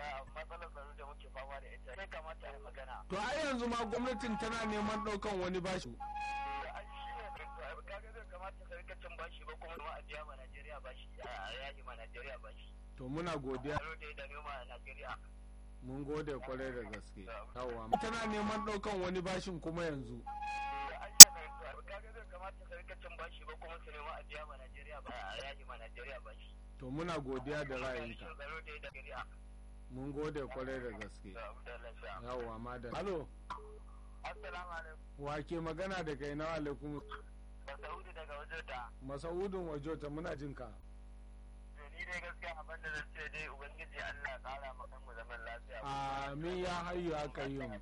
matsalar tsaro da muke fama da ita sai kamata a yi magana to ai yanzu ma gwamnatin tana neman ɗaukan wani bashi da an shi ne kaga zai kamata ka rika cin bashi ba kuma ma a biya ma Najeriya bashi a yayi ma Najeriya bashi to muna godiya tsaro da ya dame ma Najeriya mun gode kwarai da gaske yawa tana neman ɗaukan wani bashin kuma yanzu da an shi ne kaga zai kamata ka rika cin bashi ba kuma su nema a biya ma Najeriya ba a yayi ma Najeriya bashi to muna godiya da ra'ayinka tsaro da ya Najeriya mun gode kwarai da gaske yawa madam halo Assalamu alaikum wa ke magana da kai na alaikum Masaudi daga wajenta masaudin wajota muna jin ka ni dai gaskiya abin da zan ce dai ubangiji Allah ya kara maka mu zaman lafiya amin ya hayyu ya kayyum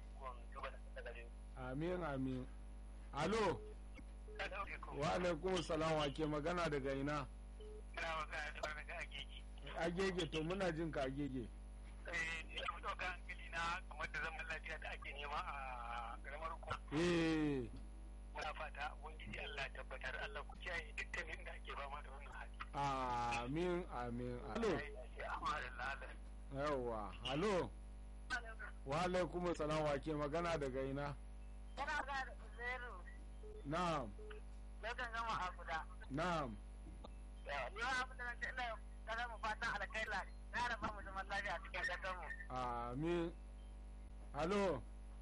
amin amin halo wa alaikum salam wa ke magana daga ina Ina magana da barka agegi. agege to muna jin ka agege Eh, ina fito ga hankali na kamar da zaman lafiya da ake nema a karamar hukumar. eh Muna fata ubangiji Allah ya tabbatar Allah ku kiyaye dukkanin da ake fama da wannan hali. amin amin halo Alhamdulillah. yawa halo wa alaikum salam wa ke magana daga ina Yana ga Zero, na'am lokan gama a guda. na'am Ni ma abin da zan ce ina kada mu fatan alkaila, na raba mu zaman lafiya a cikin ƙasar mu. amin halo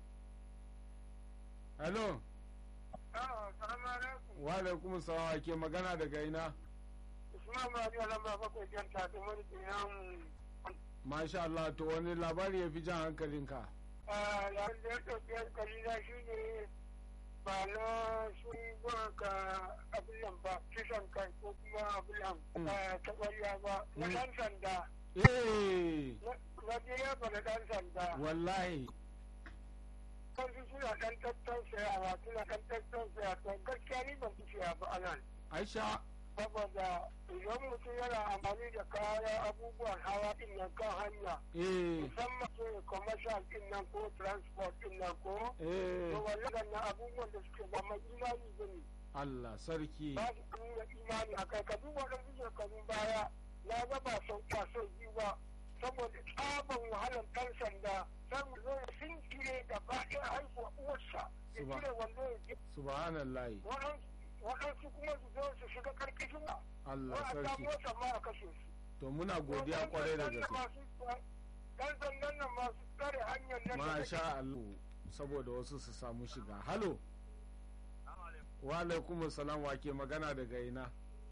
halo Assalamu alaikum. wa alaikum salam wa ke magana daga ina Usman Bani Alamba bakwai jan ta da wani dinan masha Allah to wani labari ya fi jan hankalinka yayin da ya ɗauki hankali na shi ne ba na sun zuwa ka abin nan ba kisan kai ko kuma abin nan ta ƙwarya ba na ɗan sanda eh na biya ba na ɗan sanda wallahi kansu suna ɗan tattausayawa suna ɗan tattausayawa to gaskiya ni ban fi siya ba anan aisha saboda idan mutum yana amfani da kayan abubuwan hawa din nan kan hanya eh musamman su commercial din nan ko transport din nan ko eh to wannan na abubuwan da suke ba mai imani ba ne Allah sarki ba su nuna imani a kai ka duba waɗansu shekarun baya na ga ba sau ba sau biyu ba saboda tsaban wahalar ɗan sanda sai mu zo ya sinkire gaba ɗaya haihuwa uwarsa ya Suba- cire wando ya ji subhanallahi waɗansu waɗansu kuma su zo su shiga karkashin wa Allah wa a sarki samu wata ma a kashe su to muna godiya kwarai da gaske dan sandan nan masu tsare hanyar nan da masha Allah saboda wasu su samu shiga halo wa alaikum salam wa ke magana daga ina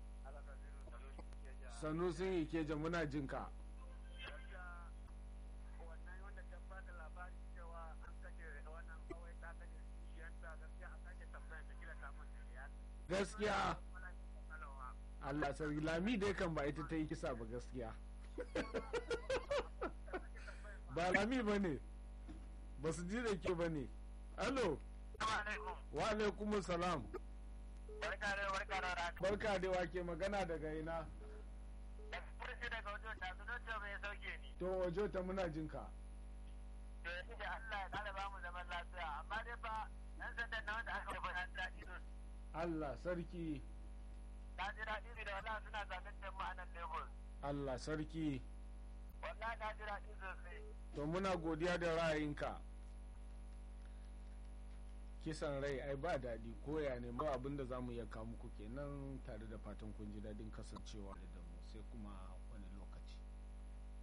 sanusin ikeja muna jin ka wannan wanda ta bada labari cewa an kashe wannan kawai ta kashe kishiyanta gaskiya a sake tambayar da kila ta manta da ya gaskiya Allah sarki lami dai kan ba ita ta yi kisa ba gaskiya ba lami ba ne ba su ji da ke ba ne halo wa alaikum salam barka da barka da rana barka da wake magana daga ina da kursi daga wajen da su don bai sauke ni to wajo ta muna jin ka to yanzu da Allah ya kara ba mu zaman lafiya amma dai fa yan sandan na wanda aka rubuta an daɗi su Allah sarki na ji daɗi da wallahi suna zaɓen jama'a nan Lagos Allah sarki wallahi na ji daɗi sosai to muna godiya da ra'ayinka kisan rai ai ba daɗi koya ne ba abin da za mu iya kawo muku kenan tare da fatan kun ji daɗin kasancewa da mu sai kuma